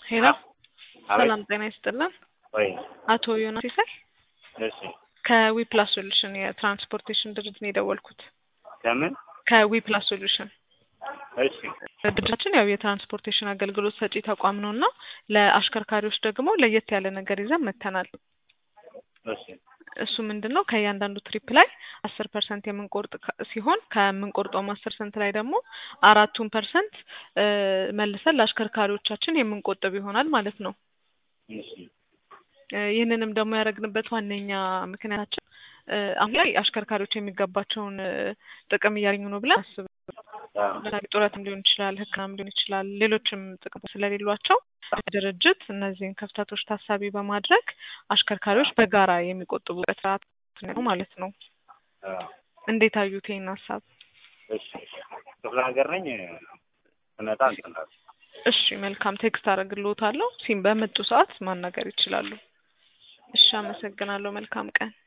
ሄሎ አቤት ሰላም ጤና ይስጥልን። ወይ አቶ ዮናስ ሲሳይ እሺ ከዊፕላስ ሶሉሽን የትራንስፖርቴሽን ድርጅት ነው የደወልኩት። ከምን ከዊፕላስ ሶሉሽን እሺ ድርጅታችን ያው የትራንስፖርቴሽን አገልግሎት ሰጪ ተቋም ነው እና ለአሽከርካሪዎች ደግሞ ለየት ያለ ነገር ይዘን መጥተናል። እሺ እሱ ምንድን ነው ከእያንዳንዱ ትሪፕ ላይ አስር ፐርሰንት የምንቆርጥ ከ- ሲሆን ከምንቆርጠውም አስር ፐርሰንት ላይ ደግሞ አራቱን ፐርሰንት መልሰን ለአሽከርካሪዎቻችን የምንቆጥብ ይሆናል ማለት ነው። እሺ እ ይህንንም ደግሞ ያደረግንበት ዋነኛ ምክንያታችን እ አሁን ላይ አሽከርካሪዎች የሚገባቸውን እ ጥቅም እያገኙ ነው ብለን አስብ አዎ ለምሳሌ ጡረትም ሊሆን ይችላል፣ ሕክምናም ሊሆን ይችላል፣ ሌሎችም ጥቅሞች ስለሌሏቸው ድርጅት እነዚህን ክፍተቶች ታሳቢ በማድረግ አሽከርካሪዎች በጋራ የሚቆጥቡበት ስርዓት ነው ማለት ነው። አዎ እንዴት አዩት ይህን ሀሳብ? እሺ ክፍለ ሀገር ነኝ ስመጣ እንትን እላለሁ። እሺ መልካም ቴክስት አደርግልዎታለሁ። ሲም በመጡ ሰዓት ማናገር ይችላሉ። እሺ አመሰግናለሁ። መልካም ቀን